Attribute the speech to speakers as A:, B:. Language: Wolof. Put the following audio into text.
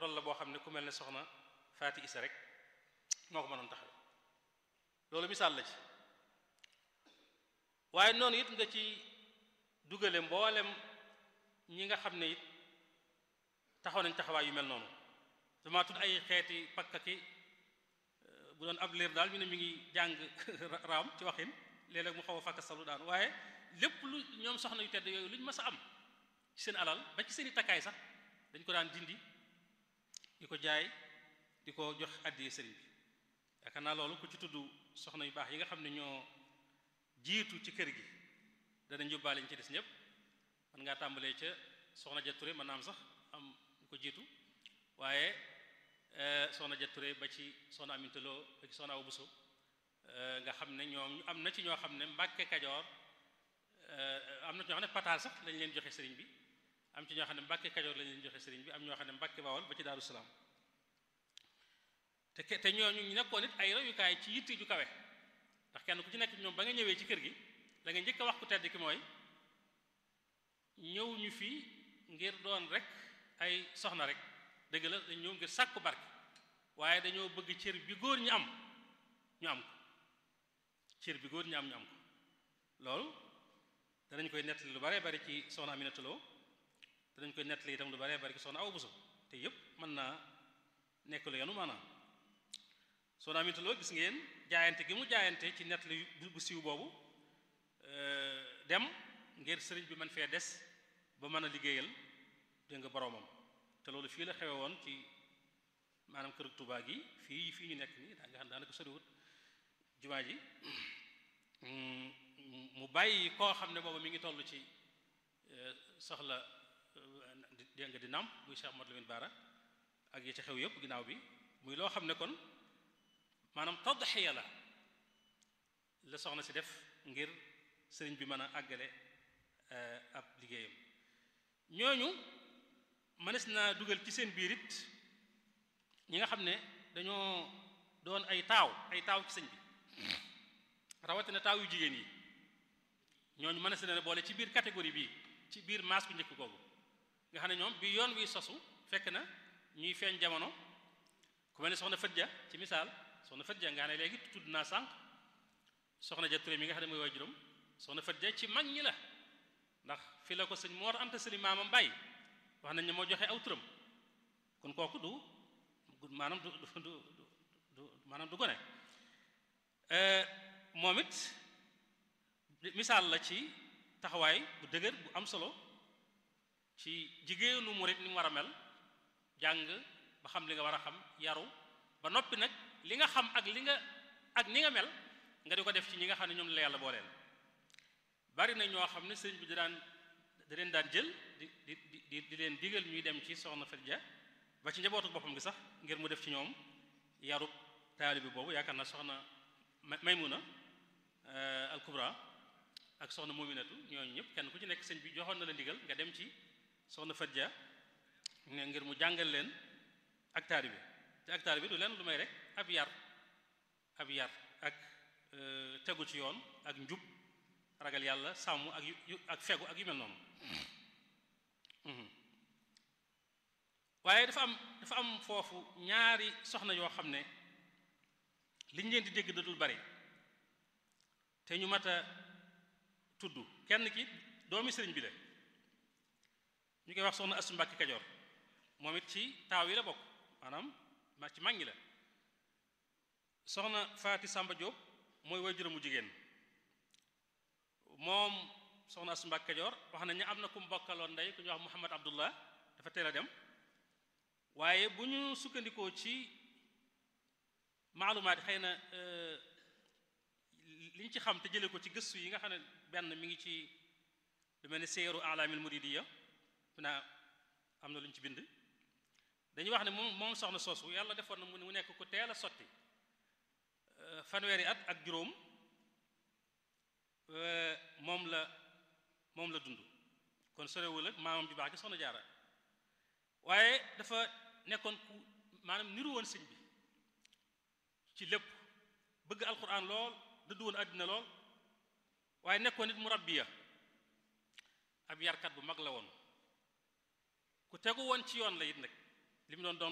A: rôle la boo xam ne ku mel ne soxna Faati Isa rek moo ko mënoon taxaw loolu misaal la ci waaye noonu it nga ci dugale mboolem ñi nga xam ne it taxaw nañ taxawaay yu mel noonu dama tudd ay xeeti pakka ki bu doon ab liir daal ñu ne mi ngi jàng raam ci waxin léeg-léeg mu xaw a fàkka salu daan waaye lépp lu ñoom soxna yu tedd yooyu lu ñu mës a am ci seen alal ba ci seen i takkaay sax dañ ko daan dindi di ko jaay di ko jox àddiyee sëriñ bi yaakaar naa loolu ku ci tudd soxna yu baax yi nga xam ne ñoo jiitu ci kër gi danañ yóbbaale ñu ci des ñëpp man ngaa tàmbalee ca soxna ja Touré mën naa am sax am ñu ko jiitu waaye soxna ja Touré ba ci soxna Aminta Lo ba ci soxna Awa Bousso nga xam ne ñoom am na ci ñoo xam ne Mbàkke Kajoor am na ci ñoo xam ne pataal sax lañ leen joxe sëriñ bi am ci ñoo xam ne Mbàkke Kajoor lañ leen joxe sëriñ bi am ñoo xam ne Mbàkke Bawol ba ci Daaru Salaam te te ñooñu ñu nekkoon it ay royukaay ci yitte ju kawe ndax kenn ku ci nekk ñoom ba nga ñëwee ci kër gi la nga njëkk a wax ku tedd ki mooy ñëw ñu fii ngir doon rek ay soxna rek dëgg la dañ ñëw ngir sàkku barke waaye dañoo bëgg cër bi góor ñi am ñu am ko cër bi góor ñi am ñu am ko loolu danañ koy nettali lu baree bari ci soxna Aminata Lo danañ koy nettali itam lu baree bari ci soxna Awa Bousso te yépp mën naa nekk lu yenu maanaam soxna Aminata Lo gis ngeen jaayante gi mu jaayante ci nettali bu siiw boobu dem ngir sëriñ bi mën fee des ba mën a liggéeyal dégg nga boroomam te loolu fii la xewe woon ci maanaam kër Tuubaa gi fii fii ñu nekk nii daa nga xam daanaka soriwut jumaa ji mu bàyyi koo xam ne boobu mi ngi toll ci soxla dégg nga di nàmp muy Cheikh Modou Lamine Bara ak yi ci xew yëpp ginnaaw bi muy loo xam ne kon maanaam tadxiya la la soxna si def ngir sëriñ bi mën a àggale ab liggéeyam ñooñu mënees naa dugal ci seen biir it ñi nga xam ne dañoo doon ay taaw ay taaw ci sëñ bi rawatina taaw yu jigéen yi ñooñu mënees na boole ci biir catégorie bii ci biir maas bu njëkk googu nga xam ne ñoom bi yoon wi sosu fekk na ñuy feeñ jamono ku mel ne soxna Fëdja ci misaal soxna Fëdja nga ne léegi tudd naa sànq soxna ja Touré mi nga xam ne mooy waajuram soxna Fëdja ci mag ñi la ndax fi la ko sëñ Moor Anta Sali maamam bàyyi wax nañ ne moo joxe aw turam kon kooku du maanaam du du du du maanaam du gone moom it misaal la ci taxawaay bu dëgër bu am solo ci jigéenu murit ni mu war a mel jàng ba xam li nga war a xam yaru ba noppi nag li nga xam ak li nga ak ni nga mel nga di ko def ci ñi nga xam ne ñoom la yàlla booleel bari na ñoo xam ne sëriñ bi di daan da leen daan jël di di di di leen digal ñuy dem ci soxna Fadja ba ci njabootu boppam gi sax ngir mu def ci ñoom yarub taalibi boobu yaakaar naa soxna Maymuna al Kubra ak soxna Muminatu ñooñu ñëpp kenn ku ci nekk sëñ bi joxoon na la ndigal nga dem ci soxna Fadja ngir mu jàngal leen ak taalibi te ak taalibi du leen lu may rek ab yar ab yar ak tegu ci yoon ak njub ragal yàlla sàmm ak yu ak fegu ak yu mel noonu waaye dafa am dafa am foofu ñaari soxna yoo xam ne liñ leen di dégg da dul bari te ñu mat a tudd kenn ki doomi sëriñ bi la ñu koy wax soxna Astu Mbàkke Kajoor moom it ci taaw yi la bokk maanaam ma ci mag ñi la soxna Faati Sàmba Jóob mooy waajuramu jigéen moom soxna Astu Mbàkke Kajoor wax nañ ne am na ku mu bokkaloon ndey ku ñuy wax Muhammad Abdullah dafa teel a dem waaye bu ñu sukkandikoo ci maalumaat xëy na liñ ci xam te jële ko ci gëstu yi nga xam ne benn mi ngi ci lu mel ni seeru alaamil muridiya naa am na lu ñu ci bind dañuy wax ne moom moom soxna soosu yàlla defoon na mu nekk ku teel a sotti fanweeri at ak juróom moom la moom la dund kon sorewul ak maamam ju baax gi soxna jaara waaye dafa nekkoon ku maanaam niru woon sëñ bi ci lépp bëgg alquran lool dëddu woon àddina lool waaye nekkoon nit mu rabbiya ab yarkat bu mag la woon ku tegu woon ci yoon la it nag li mu doon doon